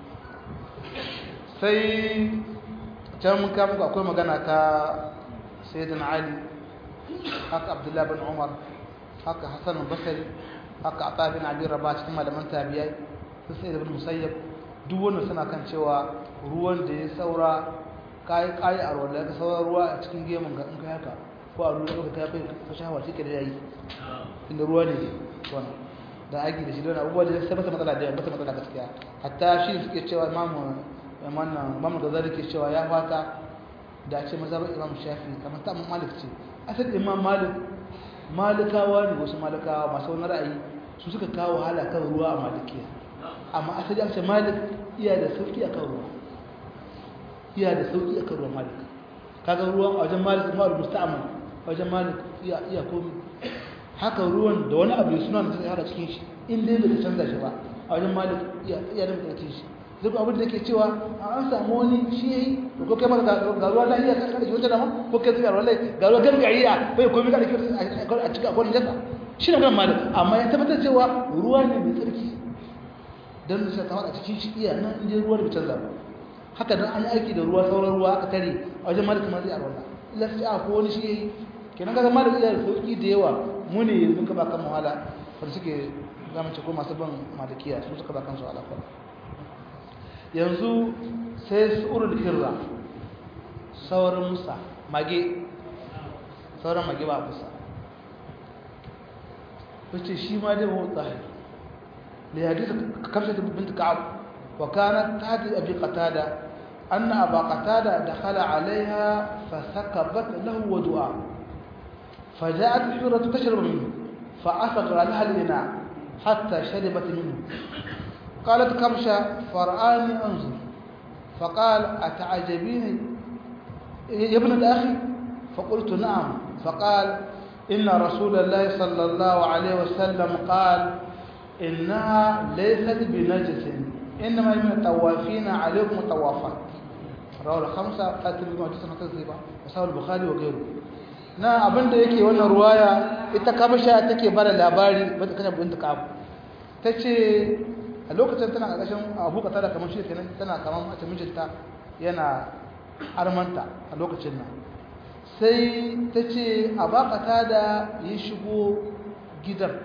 sai can mun kama akwai magana ta sayyidin ali haka abdullahi bin umar haka hassan basari haka ata bin abi raba cikin malaman tabiyai su sai da bin musayyab duk wanda suna kan cewa ruwan da ya saura kayi kayi a ruwan da ya saura ruwa a cikin gemun ga in kai haka ko a ruwan da ka kai ka shawa shi ke da yayi inda ruwa ne wannan da aiki da shi don abubuwa da sai bata matsala da bata matsala gaskiya hatta shi suke cewa imamu wannan imamu da zai ke cewa ya fata da ce mazhabar imam shafi kamar ta imam malik ce asal imam malik malikawa ne wasu malikawa masu wani ra'ayi su suka kawo hala kan ruwa a malikiya amma asali an ce malik iya da sauki akan ruwa iya da sauki akan ruwa malik kaga ruwan a wajen malik ma'ul musta'mal a wajen malik iya iya komai haka ruwan da wani abu suna da suka hada cikin shi in dai bai canza shi ba a wajen malik iya da mutum shi duk abin da ke cewa an samu wani shi yayi to ko kai ma ga ruwa da iya kada shi wata dama ko kai zuwa wallahi ga ruwa garbi iya bai komai kada ki a cikin akwai jasa shi ne kan malik amma ya tabbatar cewa ruwa ne mai tsarki dan da ta hada cikin shi iya nan in dai ruwa bai canza ba haka dan an yi aiki da ruwa sauran ruwa aka tare a wajen malik ma zai a wannan illa sai a ko wani shi yayi kenan kaga malik iya da sauki da yawa mu ne yanzu ka ba kan wahala wanda suke zamu ce ko masu ban malikiya su suka ba kansu alaƙa yanzu sai surul hirra sauran musa mage sauran mage ba musa wace shi ma dai mawa tsari da ya hadisa kamsa ta binta ka'ab wa kana ta hadi abi qatada anna aba qatada dakhala alaiha fa sakabat lahu wa du'a فجاءت الحرة تشرب منه فأسقر لها الإناء حتى شربت منه قالت كبشة فرآني أنظر فقال أتعجبين يا ابن الأخي فقلت نعم فقال إن رسول الله صلى الله عليه وسلم قال إنها ليست بنجس إنما من الطوافين عليكم الطوافات رواه الخمسة قاتل بما جسنا تزيبا وساو البخاري وغيره na abinda yake wannan ruwaya ita kabasha take bada labari bata kaje binta kabu tace a lokacin tana ƙarƙashin abu ka tada kamar shi kenan tana kamar a mijinta yana armanta a lokacin nan sai ta ce a bakata da ya shigo gidan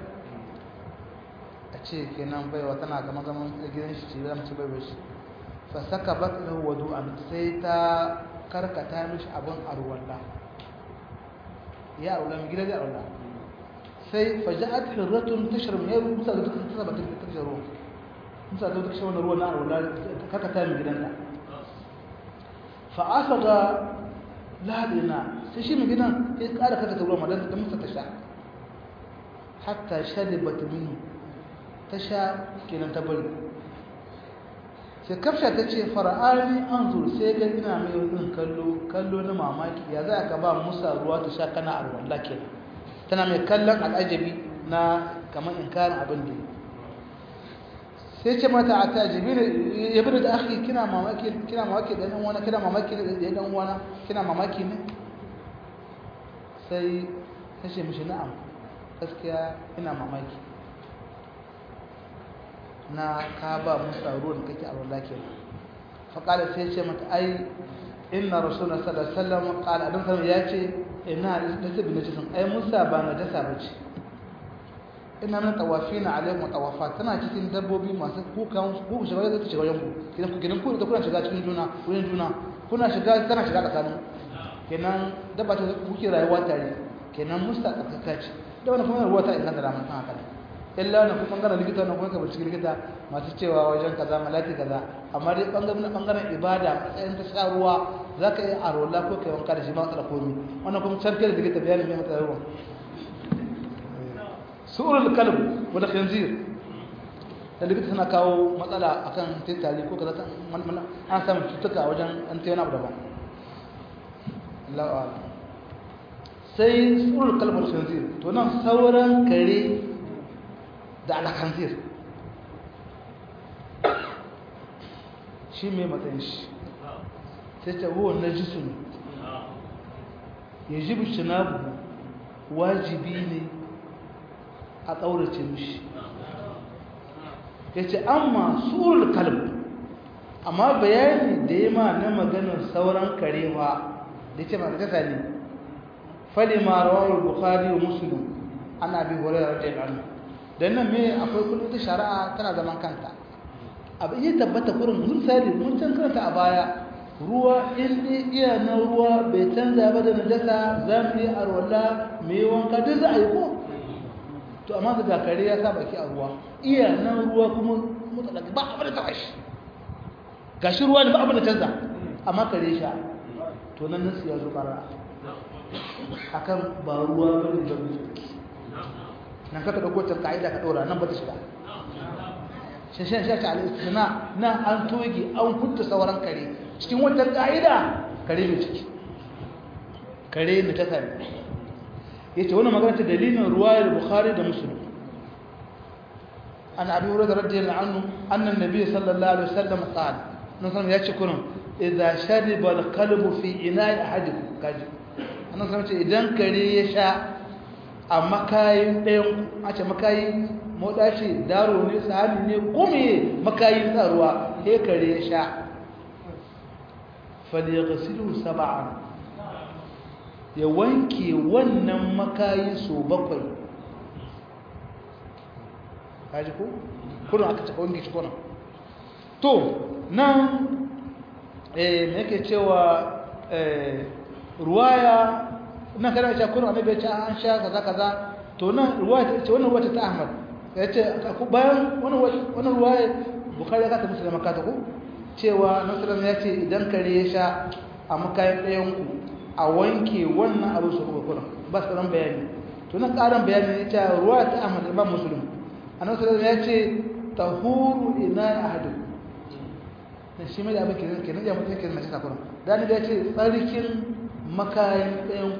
a ce kenan baiwa tana gama zaman gidan shi ce zama ce baiwa shi fa saka bakar wadu an sai ta karkata mishi abin arwalla ya arwalla mai gidan ya arwalla sai faja'at hirratun tashar mai yaro musa da dukkan tasa ba ta tashar ruwa musa da dukkan shi wannan ruwa na arwalla karkata mai gidan da fa asaga ladina sai shi mai gidan ya ƙara kaka ta ruwa madan ta musa ta sha hatta sharibat minhu ta sha kenan ta bari sai kafsha ta ce fara'ani an zur sai ga ina mai yin kallo kallo na mamaki ya za ka ba musa ruwa ta sha kana arwalla kenan tana mai kallon al'ajabi na kamar inkarin abin da sai ce mata a ta jibi ya bi da ake kina mamaki kina mamaki da ɗan wani kina mamaki da ɗan wani kina mamaki ne sai ta ce mishi na'am gaskiya ina mamaki na ka ba musa ruwan kake a wallah ke faƙala sai ce mata ai inna rasulullah sallallahu alaihi wasallam qala adam sallallahu ya ce ina da tabi na cikin ai musa ba na jasa bace ina nan tawafina alaikum tawafa tana cikin dabbobi masu kukan ku shiga da shiga yanku kidan ku gidan ku da kuna shiga cikin juna wurin juna kuna shiga tana shiga tsakanin kenan dabba ta kuke rayuwa tare kenan musta tsakaka ce da wannan kuma ruwa ta ina da ramin haka illa na kuma bangaren likita na kuma kabarci likita masu cewa wajen kaza malati kaza amma dai bangaren bangaren ibada matsayin ta sha ruwa za ka yi a rola ko kai wanka da shi ba matsala komi wannan kuma can da likita bayani mai matsala ruwa su'urul kalb wal khinzir da likita suna kawo matsala akan tintali ko kaza an samu cutuka wajen an tayi wani abu daban Allahu a'lam sai su'urul kalb wal khinzir to nan sauran kare da alkhanzir shi mai matsayin shi sai ta huwa najisun yajibu shinabu wajibi ne a ƙaurace mishi ya ce amma surul kalb amma bayani da ya ma na maganar sauran karewa da ce ma da kasa ne fali ma rawar bukhari wa musulun ana bi horar da rajin annu don nan me akwai kullum ta shari'a tana zaman kanta abu iya tabbata kurin misali mun can karanta a baya ruwa in dai iya na ruwa bai canza ba da najasa za mu yi arwala mai wanka duk za a yi ko to amma da kare ya sa baki a ruwa iya nan ruwa kuma mutsalaki ba abin da ta shi gashi ruwa ne ba abin da canza amma kare sha to nan nasu ya zo bara akan ba ruwa ba ne ba ne nan kaka dauko ta ka'ida ka dora nan ba ta shiga shashen shashi al-istina nan an toge an kunta sauran kare cikin wannan ka'ida kare ne ciki kare ne ta sani yace wannan magana ta dalilin ruwayar bukhari da muslim an abi hurairah radiyallahu anhu anna an-nabiy sallallahu alaihi wasallam qala nan san yace kurun idza shariba al-qalbu fi ina'i ahadikum kaji annan san ce idan kare ya sha a makayin ɗayan a ce makayin moda ce daro ne sahani ne kome makayin tsaruwa sai kare ya sha falyagasilu saba'an ya wanke wannan makayi so bakwai kaji ko kuna aka taɓa wanke shi kuna to nan eh me yake cewa eh ruwaya nan kana cewa kuna annabi ya ce an sha kaza kaza to nan ruwaya ce wannan wata ta Ahmad ya ce bayan wannan wannan ruwaya Bukhari ya ka ta musulma ka ta ko cewa Nasarar ya ce idan kare ya sha a makayin ɗayan ku a wanke wannan abu su kuma kuna ba su ran bayani to nan ƙarin bayani ne ta ruwa ta Ahmad Imam Muslim annabi sallallahu ya ce tahuru ina ahadu dan shi mai da abin kenan kenan ya mutum kenan mace takura dan da ya ce tsarkin makayin ɗayan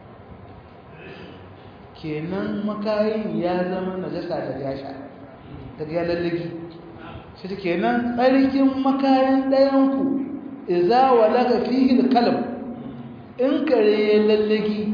kenan makayin ya zama najasa da ya sha daga ya lallagi shi kenan tsarkin makayin ɗayan ku idza walaga fihi al-kalam in kare ya lallagi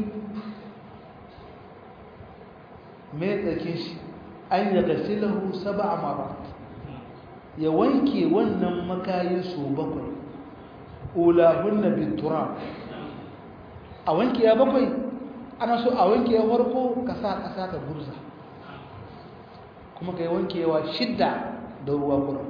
mai tsarkin shi an yi gasilahu saba a marat ya wanke wannan makayin su bakwai ulahun na bintura a wanke ya bakwai ana so a wanke ya farko ka sa ƙasa ka gurza kuma ka yi wankewa shidda da ruwa kuran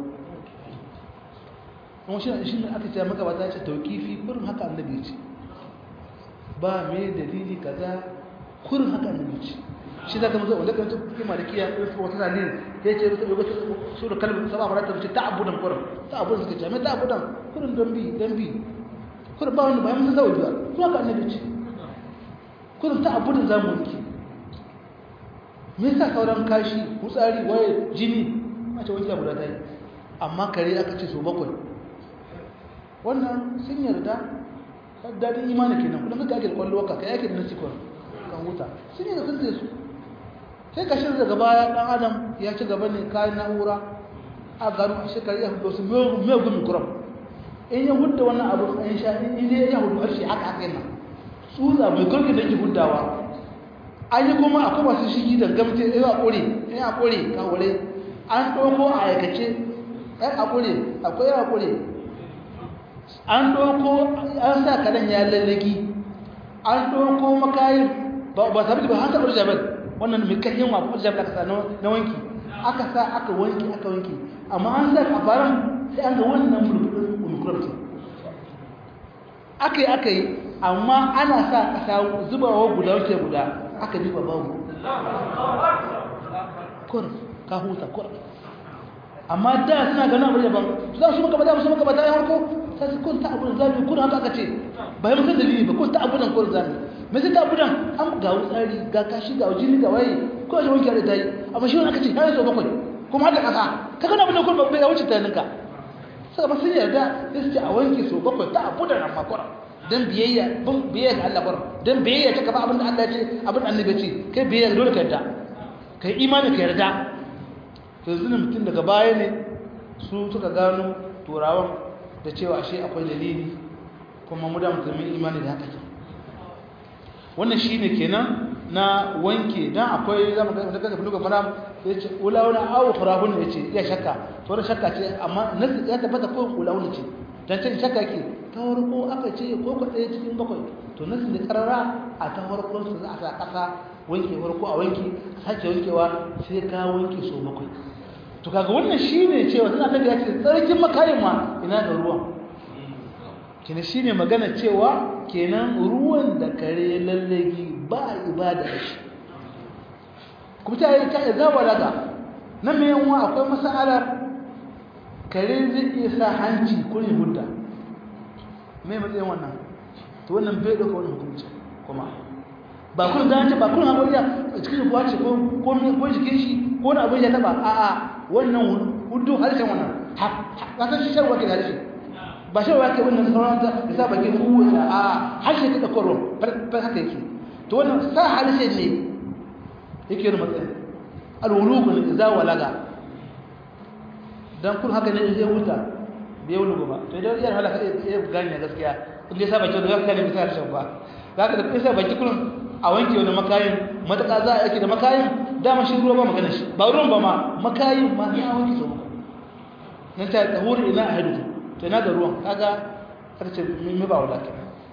kuma shi ne aka ce maka ba ta ce taukifi kurin haka annabi ce ba mai dalili kaza kurin haka annabi ce shi zaka muzo wanda kan tuki malikiya ko wata dalil ya ce rubuta rubuta su da kalbi saba marata ce ta'abudan kurin ta'abudan suka ce mai ta'abudan kurin dambi dambi kurin ba wani ba mun zawo ba ko haka annabi ce kullum ta abu da za mu wanke me yasa sauran kashi kutsari waye jini a ce wanke abu da ta yi amma kare aka ce so bakwai wannan sun yarda daɗin imanin kenan kullum ka ake da kwallo ka kai ake da nasi kwan kan huta sun yarda sun su sai ka shirya daga baya ɗan adam ya ci gaba ne kayan na'ura a gano a shekaru ya hudu wasu mai gumi kuram in ya hudda wannan abu an sha in ya hudu harshe haka haka yana tsutsa mai kurki da ke huddawa an yi kuma akwai masu shigi da gamce ya haƙuri ya haƙuri ka wure an ɗauko a aikace ya haƙuri akwai ya haƙuri an ɗauko an sa kaɗan ya lallagi an ɗauko makayin ba sabi ba haka ɓarja ba wannan mai karyin wa ɓarja ba aka na wanki aka sa aka wanki aka wanki amma an sa a faran sai an ga wannan mulkuɗin omicron aka yi aka yi amma ana sa ƙasa zubawa guda wuce guda aka diba babu kur ka huta kur amma da suna ganin abu daban za su maka bada su maka bada ya harko ta su kun ta abu da zami kun haka aka ce ba yi musan dalili ba kun ta abu da kun zami me sai ta abu da an ga wutsari ga kashi ga jini ga waye ko shi wanke da tayi amma shi wani aka ce ya zo bakwai kuma hada kasa ka kana abin da kun bai wuce tunaninka sai ba sun yarda sai su ce a wanke so bakwai ta abu da nan makwara dan biyayya bin biyayya ga Allah bar dan biyayya ta kaba abin da Allah ya ce abin da annabi ya ce kai biyayya dole ka yarda kai imani ka yarda to yanzu ne mutum daga baya ne su suka gano turawan da cewa ashe akwai dalili kuma mu da mutumin imani da haka wannan shine kenan na wanke dan akwai zamu ga da kaga buluga maram yace ulawuna aw khurabun yace ya shakka to shakka ce amma nasu ya tabbata ko ulawuna ce dan can shakka ke ta farko aka ce ko ka ɗaya cikin bakwai to nasu da karara a ta farkon su za a sa ƙasa wanke farko a wanke sake wankewa sai ka wanke so bakwai to kaga wannan shine cewa suna ta ya ce tsarkin makayin ma ina da ruwan kina shine magana cewa kenan ruwan da kare lallagi ba ibada da shi kuma ta yi ta izawa daga nan mai yanwa akwai masalar kare zai iya sa hanci kurin hudda mai matsayin wannan to wannan bai ɗauka wani hukunci kuma ba kun gane ba kun haɓar ya cikin kuwa ce ko ko jikin shi ko na abin ya taɓa a a wannan hudu harshen wannan ƙasar shi sharwa ke da harshe ba sharwa ke wannan sauran ta da sa bakin kuwa a harshe ka ɗauka ruwan far haka yake to wannan sa harshe ne yake da matsayin alwulugun za walaga dan kun haka ne zai huta bai wulugu ba to idan yar halaka ya gane gaskiya in dai saba kyau da gaskiya ne bisa harshen ba zaka da kusa baki kullum a wanke wani makayin mataka za a yake da makayin dama shi ruwa ba magana shi ba ruwan ba ma makayin ma ya wanke so maka nan ta tahuri ina ahadu to ina da ruwan kaga kace me ba wala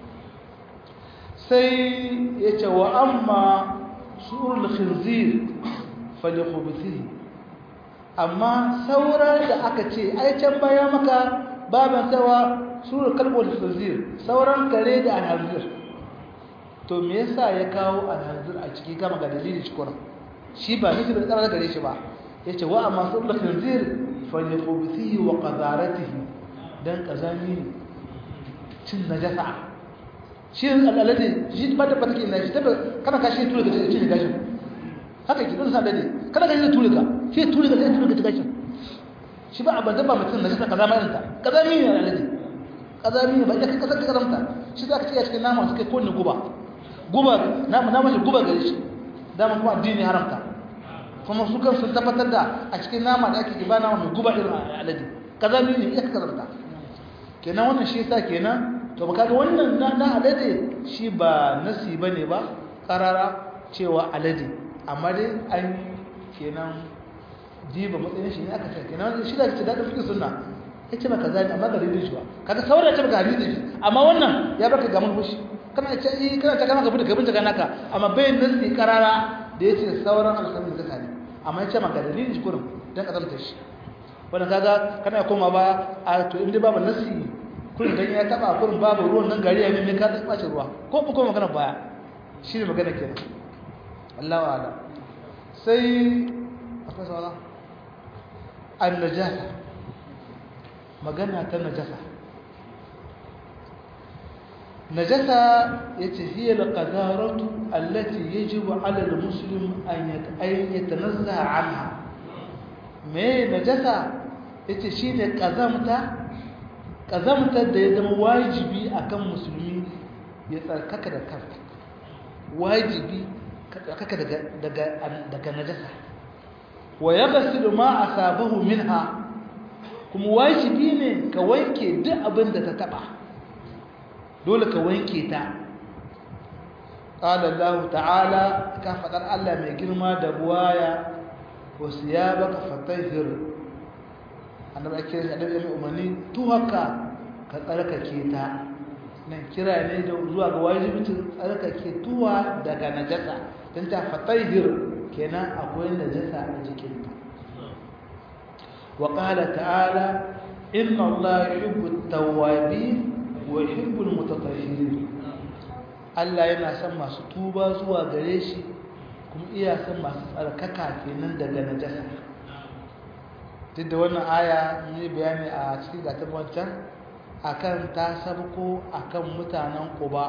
sai yace wa amma surul khinzir falikhubithi amma sauran da aka ce ai can baya maka baban sawa surul kalbul khinzir sauran kare da alhazir to me yasa ya kawo alhazir a ciki kama ga dalili cikin shi ba nufi da tsara gare shi ba yace wa amma surul khinzir falikhubithi wa qadaratihi dan kazami cin najasa shi al'alade shi ba da fatake ina shi tabbata kana kashi tura ga cikin gashin haka ki don sa dade kana kashi tura ga shi tura ga sai tura ga gashin shi ba abin da ba mutum na shi kaza mai ta kaza mi ne al'alade kaza mi ne ba ya kaza ka karamta shi zaka ce a cikin nama suka ko ne guba guba nama nama shi guba gare shi dama kuma addini haramta kuma su kan sun tabbatar da a cikin nama da ake giba nama mai guba irin al'alade kaza mi ne ya kaza kenan wannan shi yasa kenan to ba kaga wannan na alade shi ba nasi bane ba karara cewa alade amma dai an kenan jiba matsayin shi ne aka ce kenan shi da ce da fikin sunna yace ba kaza ne amma ga ridin shi ba kaga saboda ce ba ga ridin shi amma wannan ya baka ga mun fushi kana ce eh kana ta kana ga bude kabin ta naka amma bai nasi karara da yace sauran alƙalmin zaka ne amma yace ma ga dalilin shi kurum dan kazanta shi wannan kaga kana koma ba a to inda babu nasi kullum dan ya taba kullum babu ruwan nan gari ya mai ka tsace ruwa ko ko magana baya shine magana kenan Allahu a'ala sai akwai sawala an najasa magana ta najasa najasa yace hiya alqadaratu allati yajibu ala almuslim an yatanazzaha anha me najasa yace shine kazamta kazamtar da ya zama wajibi akan musulmi ya tsarkaka da kansa wajibi ka tsarkaka daga daga daga najasa wa yaghsilu ma asabahu minha kuma wajibi ne ka wanke duk abin da ta taba dole ka wanke ta qala Allah ta'ala ka fadar Allah mai girma da buwaya wa siyabaka fatahhir annabi ake yin annabi mai umarni to haka ka tsarkake ta nan kira ne da zuwa ga wajibin tsarkake tuwa daga najasa dan ta fatahhir kenan akwai najasa a jikinta wa qala ta'ala inna allaha yuhibbu at-tawwabin wa yuhibbu al-mutatahhirin Allah yana son masu tuba zuwa gare shi kuma iya son masu tsarkaka kenan daga najasa duk da wannan aya mun yi bayani a cikin gatan wancan akan ta sabko akan mutanen Quba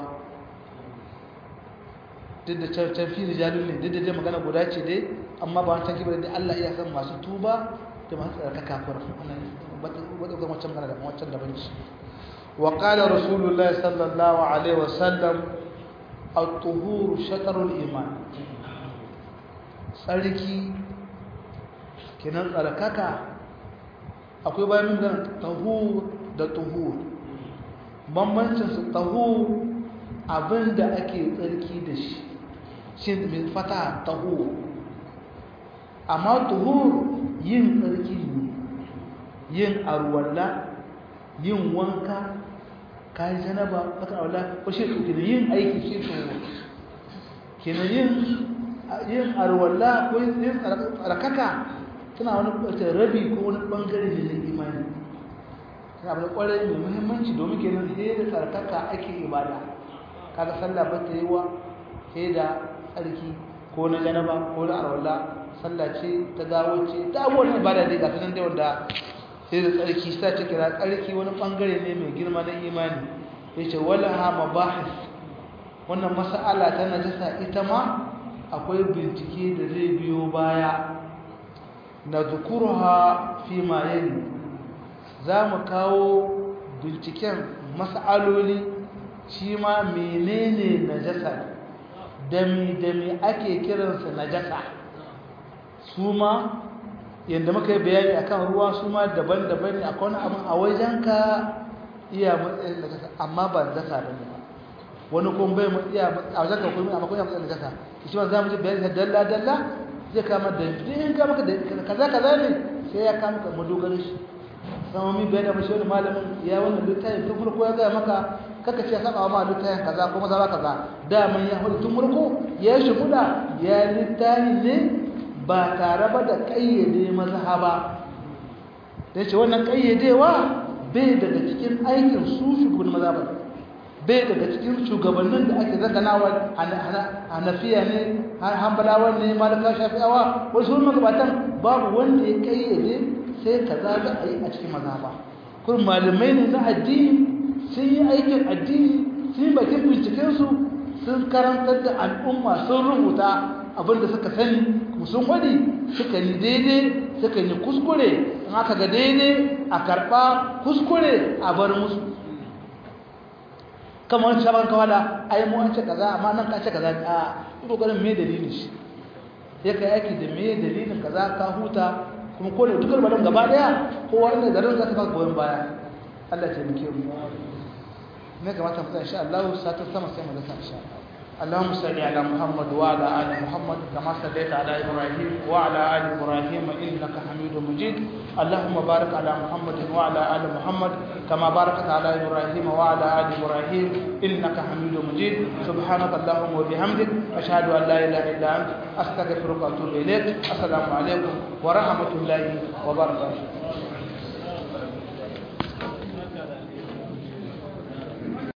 duk da can fi rijalun ne duk da dai magana guda ce dai amma ba wancan kibar da Allah iya son masu tuba da masu tsarkaka fara wannan wadda ga wancan magana da wancan daban ce wa qala rasulullah sallallahu alaihi wasallam at-tuhur shatrul iman tsarki kenan tsarkaka akwai bayan min ganin tahur da tuhur bambancin su tahur abinda ake tsarki da shi shi mai fata tahur amma tuhur yin tsarki ne yin arwalla yin wanka kayi janaba baka arwalla ko shi ne yin aiki shi tuhur kenan yin yin arwalla ko yin tsarkaka tana wani ɓata rabi ko wani ɓangare ne na imani tana abu da ƙwarai mai muhimmanci domin kenan sai da tsarkaka ake ibada kaga sallah ba ta yi wa sai da tsarki ko na janaba ko na arwalla sallah ce ta gawo ce ta abubuwan ibada dai ga sunan dai wanda sai da tsarki sa ce kira tsarki wani ɓangare ne mai girma na imani ya ce wala ha mabahis wannan mas'ala ta najasa ita ma akwai bincike da zai biyo baya na zukurha fi ma yali za mu kawo binciken mas'aloli shi ma menene najasa dami-dami ake kiransa najasa su ma yadda muka yi bayani akan ruwa su ma daban-daban ne akwai wani abin a wajenka iya matsayin najasa amma ba najasa ba ne ba wani kuma bai iya a wajenka kuma amma kuma iya matsayin najasa shi ma za mu ji bayani dalla-dalla zai kama da in ka maka da kaza kaza ne sai ya kama ka madogarin shi sama mi bayan da mashi wani malamin ya wannan littafin tun farko ya gaya maka kaka ce saba ma littafin kaza ko maza kaza daman ya hudu tun farko ya shi huda ya littafi ne ba tare ba da kayyade mazhaba da ce wannan kayyadewa bai daga cikin aikin su shugaban mazhaba bai daga cikin shugabannin da ake zakanawa hanafiya ne hambalawa ne malaka shafi'awa wasu magabatan babu wanda ya kayyade sai kaza za a yi a cikin mazhaba kun malamai ne na addini sun yi aikin addini sun yi bakin bincikensu sun karantar da al'umma sun rubuta abinda suka sani kuma sun wadi suka yi daidai suka yi kuskure in aka ga daidai a karɓa kuskure a bar musu kamar shaban kawala ai mu an ce kaza amma nan ka ce kaza a kokarin me dalilin shi ya kai yaki da me dalilin kaza ka huta kuma ko da dukkan malam gaba daya kowa inda garin za ta baka goyon baya Allah ya taimake mu ne kamata mu insha Allah satar sama sai mu ga insha Allah اللهم صل على محمد وعلى ال محمد كما صليت على ابراهيم وعلى ال ابراهيم انك حميد مجيد اللهم بارك على محمد وعلى ال محمد كما باركت على ابراهيم وعلى ال ابراهيم انك حميد مجيد سبحانك اللهم وبحمدك اشهد ان لا اله الا انت استغفرك واتوب اليك السلام عليكم ورحمه الله وبركاته